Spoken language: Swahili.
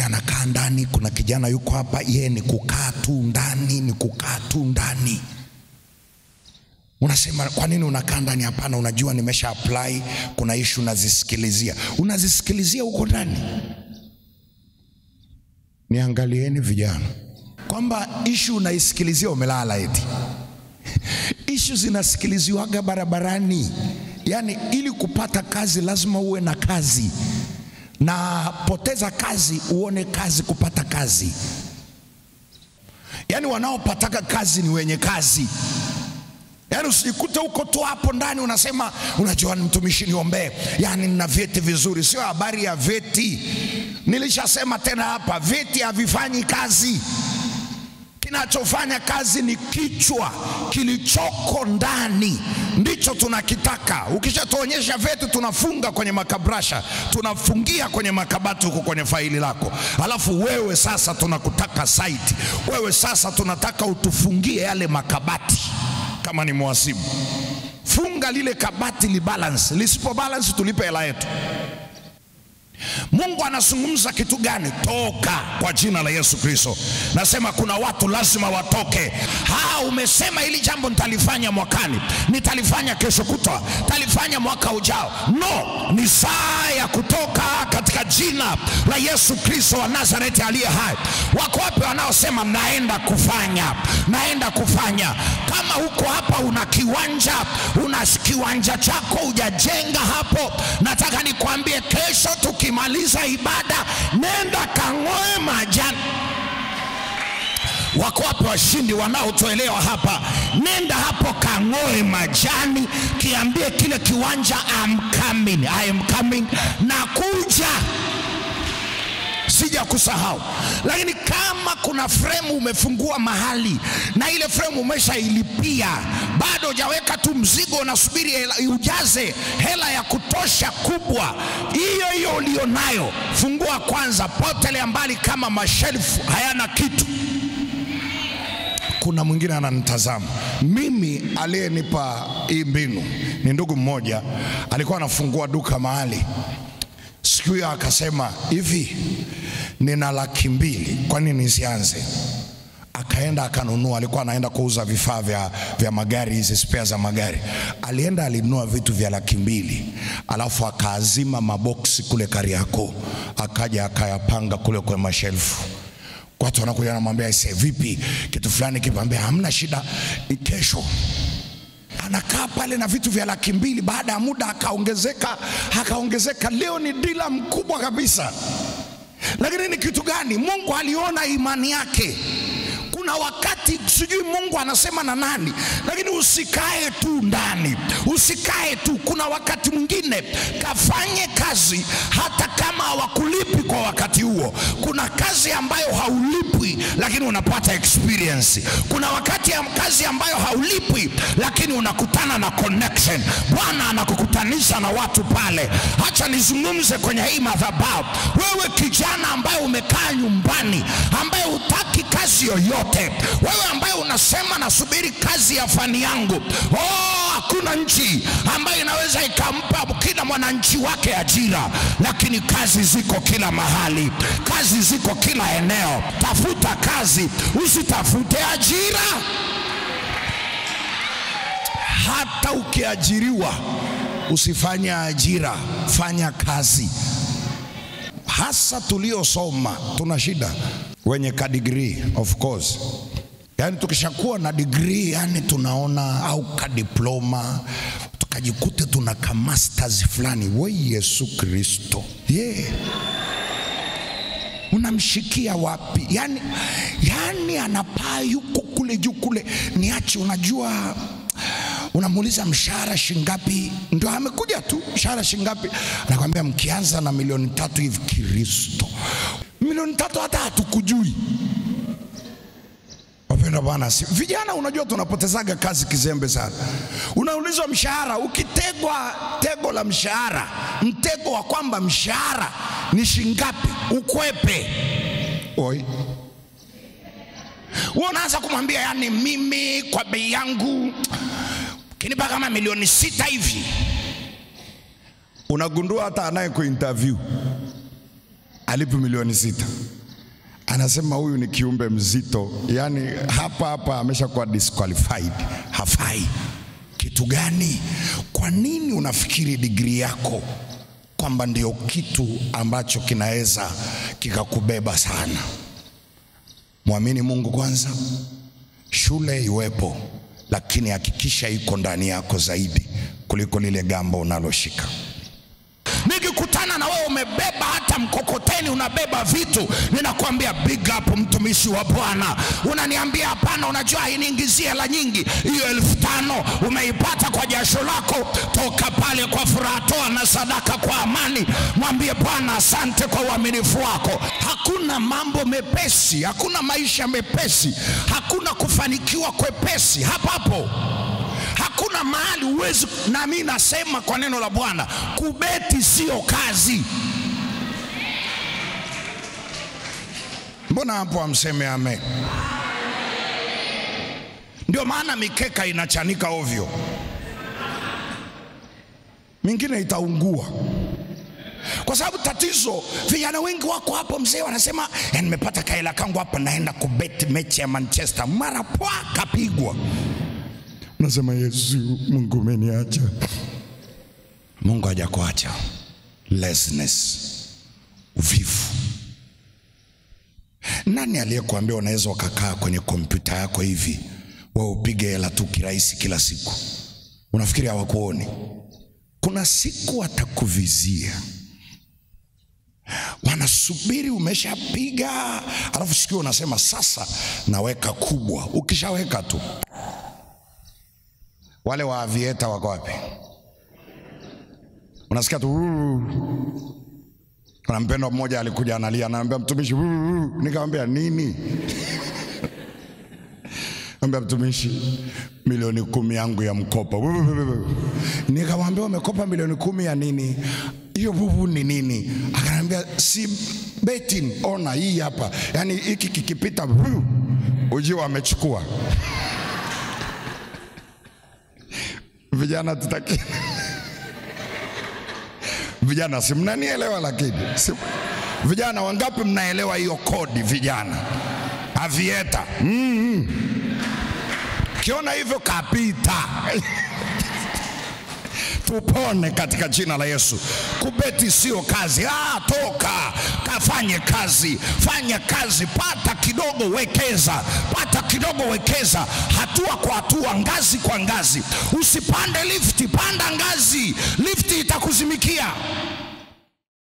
mwingine anakaa ndani. Kuna kijana yuko hapa, yeye ni kukaa tu ndani, ni kukaa tu ndani. Unasema kwa nini unakaa ndani? Hapana, unajua nimesha apply, kuna ishu unazisikilizia, unazisikilizia huko ndani. Niangalieni vijana, kwamba ishu unaisikilizia umelala eti ishu zinasikiliziwaga barabarani. Yaani, ili kupata kazi lazima uwe na kazi, na poteza kazi uone kazi kupata kazi. Yaani, wanaopataka kazi ni wenye kazi. Yaani usijikute huko tu hapo ndani unasema unajua, ni mtumishi niombee, yaani nina vyeti vizuri. Sio habari ya vyeti, nilishasema tena hapa, vyeti havifanyi kazi. Kinachofanya kazi ni kichwa kilichoko ndani, ndicho tunakitaka. Ukishatuonyesha vyeti, tunafunga kwenye makabrasha, tunafungia kwenye makabati huko kwenye faili lako, alafu wewe sasa tunakutaka site, wewe sasa tunataka utufungie yale makabati kama ni mwasibu, funga lile kabati li balance, lisipo balance tulipe hela yetu. Mungu anazungumza kitu gani? Toka kwa jina la Yesu Kristo. Nasema kuna watu lazima watoke. Ha, umesema hili jambo nitalifanya mwakani, nitalifanya kesho kutwa, nitalifanya mwaka ujao. No, ni saa ya kutoka katika jina la Yesu Kristo wa Nazareti aliye hai. Wako wapi wanaosema naenda kufanya, naenda kufanya? Kama huko hapa una kiwanja, una kiwanja chako hujajenga hapo, nataka nikwambie kesho tukimaliza ibada, nenda kang'oe majani. Wako wapi washindi wanaotoelewa hapa? Nenda hapo kang'oe majani, kiambie kile kiwanja I'm coming, I am coming, nakuja sija kusahau. Lakini kama kuna fremu umefungua mahali na ile fremu umeshailipia, bado hujaweka tu mzigo, unasubiri hela, ujaze hela ya kutosha kubwa, hiyo hiyo ulionayo, fungua kwanza, potelea mbali kama mashelfu hayana kitu. Kuna mwingine ananitazama mimi, aliyenipa hii mbinu ni ndugu mmoja, alikuwa anafungua duka mahali siku hiyo akasema hivi, nina laki mbili, kwa nini nisianze? Akaenda akanunua, alikuwa anaenda kuuza vifaa vya, vya magari, hizi spare za magari. Alienda alinunua vitu vya laki mbili, alafu akaazima maboksi kule Kariakoo, akaja akayapanga kule kwenye mashelfu watu wanakuja wanamwambia ise, vipi kitu fulani kipambea, hamna shida, kesho anakaa pale na vitu vya laki mbili. Baada ya muda akaongezeka, akaongezeka, leo ni dila mkubwa kabisa. Lakini ni kitu gani? Mungu aliona imani yake. Kuna wakati sijui Mungu anasema na nani, lakini usikae tu ndani, usikae tu. Kuna wakati mwingine kafanye kazi hata kama hawakulipi kwa wakati huo. Kuna kazi ambayo haulipwi lakini unapata experience. Kuna wakati ya kazi ambayo haulipwi lakini unakutana na connection. Bwana anakukutanisha na watu pale. Acha nizungumze kwenye hii madhabahu, wewe kijana ambaye umekaa nyumbani, ambaye hutaki kazi yoyote, wewe ambaye unasema nasubiri kazi ya fani yangu. Oh, hakuna nchi ambayo inaweza ikampa kila mwananchi wake ajira, lakini kazi ziko kila mahali, kazi ziko kila eneo. Tafuta kazi, usitafute ajira. Hata ukiajiriwa usifanye ajira, fanya kazi. Hasa tuliosoma tuna shida, wenye ka degree of course Yaani tukishakuwa na degree yani tunaona au ka diploma tukajikute tuna ka masters fulani, we Yesu Kristo yeah. Unamshikia wapi? Yani, yani anapaa yuko kule juu kule, niache. Unajua, unamuuliza mshahara shingapi, ndio amekuja tu, mshahara shingapi, anakwambia mkianza na milioni tatu hivi. Kristo, milioni tatu hata hatukujui Wapenda Bwana, si vijana, unajua tunapotezaga kazi kizembe sana. Unaulizwa mshahara, ukitegwa tego la mshahara, mtego wa kwamba mshahara ni shingapi, ukwepe oi, wewe unaanza kumwambia yani, mimi kwa bei yangu kinipa kama milioni sita hivi. Unagundua hata anaye kuinterview alipi milioni sita anasema huyu ni kiumbe mzito, yaani hapa hapa ameshakuwa disqualified, hafai. Kitu gani? Kwa nini unafikiri digrii yako kwamba ndio kitu ambacho kinaweza kikakubeba sana? Mwamini Mungu kwanza, shule iwepo, lakini hakikisha iko ndani yako zaidi kuliko lile gamba unaloshika. Nikikutana na wewe umebeba hata mkokoteni, unabeba vitu, ninakwambia big up, mtumishi wa Bwana. Unaniambia hapana, unajua hainiingizie hela nyingi. Hiyo elfu tano umeipata kwa jasho lako, toka pale kwa furaha, toa na sadaka kwa amani, mwambie Bwana asante kwa uaminifu wako. Hakuna mambo mepesi, hakuna maisha mepesi, hakuna kufanikiwa kwepesi hapo hapo hakuna mahali huwezi. Na mimi nasema kwa neno la Bwana, kubeti sio kazi. Mbona hapo amseme amen? Ndio maana mikeka inachanika ovyo, mingine itaungua kwa sababu tatizo, vijana wengi wako hapo, mzee wanasema "Ya, nimepata kaela kangu hapa, naenda kubeti mechi ya Manchester, mara pwa kapigwa Nasema Yesu, Mungu umeniacha. Mungu hajakuacha. Laziness, uvivu. Nani aliyekuambia unaweza ukakaa kwenye kompyuta yako hivi wewe upige hela tu kirahisi kila siku? Unafikiri hawakuoni? Kuna siku watakuvizia, wanasubiri umeshapiga, alafu sikio unasema sasa naweka kubwa. Ukishaweka tu wale wa avieta wako wapi? Unasikia tu "Ruu." kuna mpendwa mmoja alikuja analia, anaambia mtumishi, "Ruu." nikamwambia nini? Ambia mtumishi, milioni kumi yangu ya mkopo. Nikamwambia umekopa milioni kumi ya nini? Hiyo bubu ni nini? Akaniambia si betting, ona hii hapa, yaani hiki kikipita ujio wamechukua Vijana tutaki vijana, si mnanielewa? Lakini si... vijana wangapi mnaelewa hiyo kodi? Vijana avieta mm-hmm. Kiona hivyo kapita tupone katika jina la Yesu. Kubeti sio kazi. Ah, toka kafanye kazi, fanya kazi, pata kidogo, wekeza, pata kidogo, wekeza, hatua kwa hatua, ngazi kwa ngazi. Usipande lifti, panda ngazi, lifti itakuzimikia.